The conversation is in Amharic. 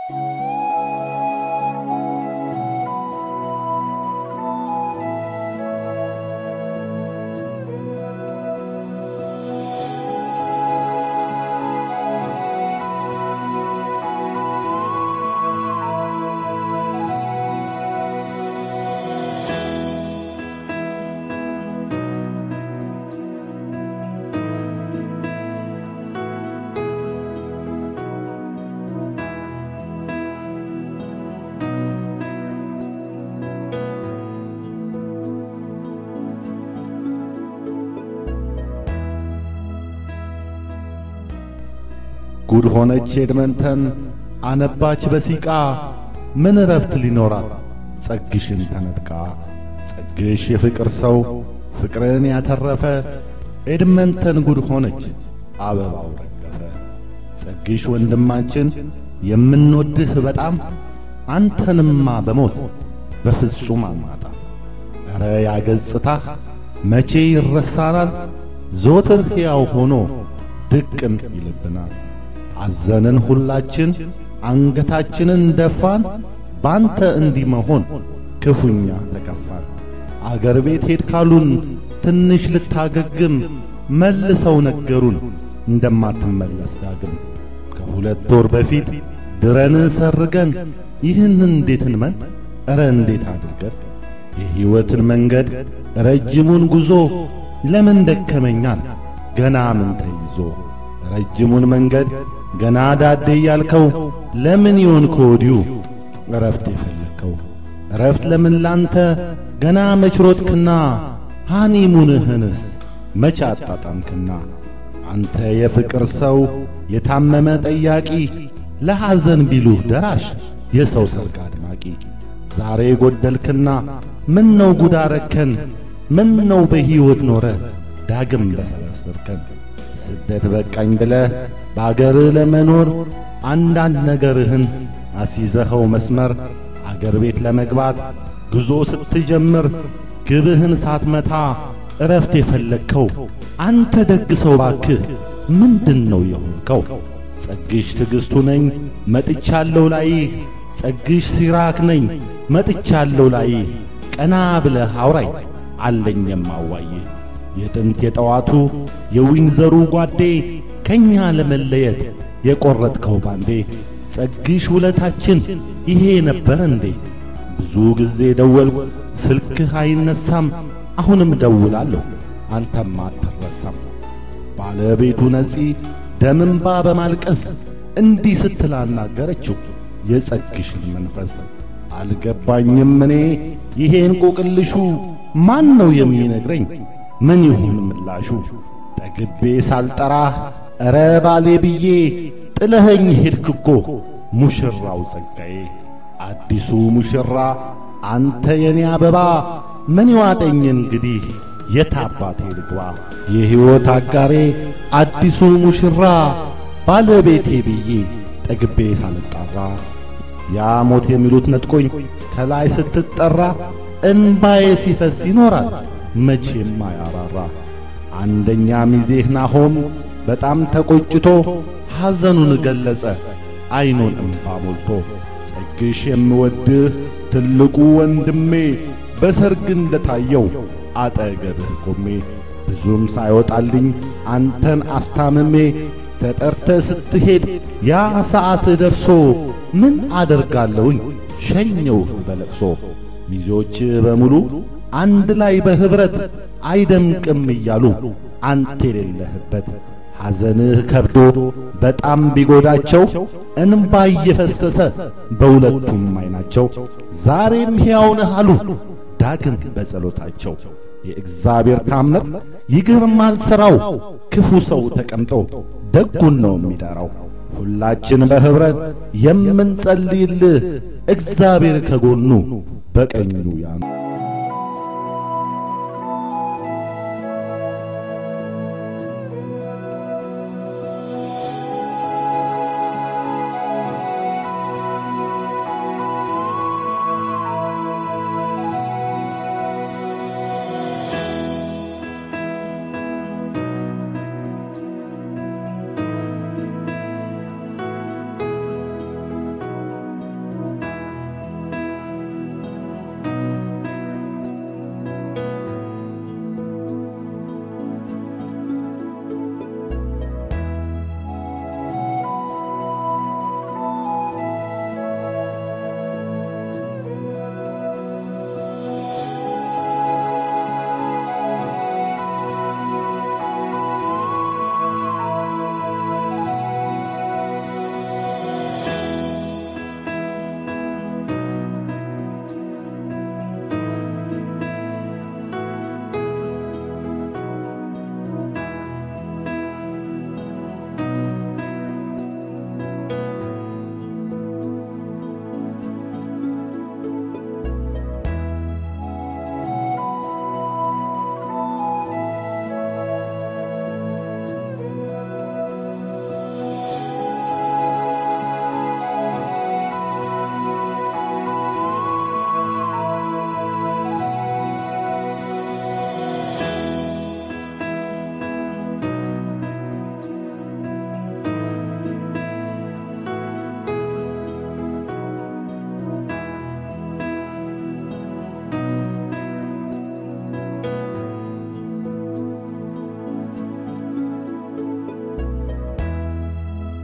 ጉድ ሆነች ኤድመንተን አነባች በሲቃ ምን እረፍት ሊኖራት ጸግሽን ተነጥቃ ጸግሽ የፍቅር ሰው ፍቅርን ያተረፈ ኤድመንተን ጉድ ሆነች አበባው ረገፈ ጸግሽ ወንድማችን የምንወድህ በጣም አንተንማ በሞት በፍጹም አማጣ ኧረ ያገጽታህ መቼ ይረሳናል ዞትር ሕያው ሆኖ ድቅን ይልብናል አዘንን ሁላችን አንገታችንን ደፋን ባንተ እንዲህ መሆን ክፉኛ ተከፋን አገር ቤት ሄድ ካሉን ትንሽ ልታገግም መልሰው ነገሩን እንደማትመለስ ዳግም ከሁለት ወር በፊት ድረን ሰርገን ይህን እንዴት እንመን ኧረ እንዴት አድርገን የሕይወትን መንገድ ረጅሙን ጉዞ ለምን ደከመኛል ገና ምን ተይዞ ረጅሙን መንገድ ገና ዳዴ ያልከው ለምን ይሆን ከወዲሁ እረፍት የፈለግከው እረፍት ለምን ላንተ ገና መችሮጥክና ሃኒሙንህንስ መቼ አጣጣምክና አንተ የፍቅር ሰው የታመመ ጠያቂ ለሐዘን ቢሉህ ደራሽ የሰው ሰርግ አድማቂ ዛሬ ጎደልክና ምን ነው ጉድ አረከን ምን ነው በሕይወት ኖረ ዳግም በሰበሰብከን ስደት በቃኝ ብለህ በአገር ለመኖር አንዳንድ ነገርህን አስይዘኸው መስመር አገር ቤት ለመግባት ጉዞ ስትጀምር ግብህን ሳትመታ እረፍት የፈለግከው አንተ ደግ ሰው ባክህ ምንድን ነው የሆንከው? ጸግሽ ትዕግሥቱ ነኝ መጥቻለሁ ላይህ ጸግሽ ሲራክ ነኝ መጥቻለሁ ላይህ ቀና ብለህ አውራኝ አለኝ የማዋይህ የጥንት የጠዋቱ የዊንዘሩ ጓዴ ከኛ ለመለየት የቈረጥከው ባንዴ ጸግሽ ውለታችን ይሄ ነበር እንዴ? ብዙ ጊዜ ደወልኩ ስልክህ አይነሳም፣ አሁንም ደውላለሁ አንተም አትረሳም። ባለቤቱ ነጺ ደምንባ በማልቀስ እንዲህ ስትል አናገረችው የጸግሽን መንፈስ። አልገባኝም እኔ ይሄ እንቆቅልሹ ማን ነው የሚነግረኝ? ምን ይሁን ምላሹ? ጠግቤ ሳልጠራህ ኧረ ባሌ ብዬ ጥለኸኝ ሄድክ እኮ ሙሽራው ጸጋዬ። አዲሱ ሙሽራ አንተ የኔ አበባ ምን ይዋጠኝ እንግዲህ የታባቴ ልግባ? የሕይወት አጋሬ አዲሱ ሙሽራ ባለቤቴ ብዬ ጠግቤ ሳልጣራ ያ ሞት የሚሉት ነጥቆኝ ከላይ ስትጠራ እንባዬ ሲፈስ ይኖራል መቼም አያራራ። አንደኛ ሚዜህ ናሆም በጣም ተቆጭቶ ሐዘኑን ገለጸ ዐይኑን እምባ ሞልቶ። ጸግሽ የምወድህ ትልቁ ወንድሜ በሰርግ እንደታየው አጠገብህ ቆሜ ብዙም ሳይወጣልኝ አንተን አስታምሜ ተጠርተ ስትሄድ ያ ሰዓት ደርሶ ምን አደርጋለሁኝ ሸኘውህ በለቅሶ። ሚዜዎች በሙሉ አንድ ላይ በኅብረት አይደምቅም እያሉ አንተ የሌለህበት ሐዘንህ ከብዶ በጣም ቢጎዳቸው እንባ እየፈሰሰ በሁለቱም ዐይናቸው ዛሬም ሕያው ነህ አሉ ዳግም በጸሎታቸው። የእግዚአብሔር ታምር ይገርማል ሥራው፣ ክፉ ሰው ተቀምጦ ደጉን ነው የሚጠራው። ሁላችን በኅብረት የምንጸልይልህ እግዚአብሔር ከጎኑ በቀኙ ያኑ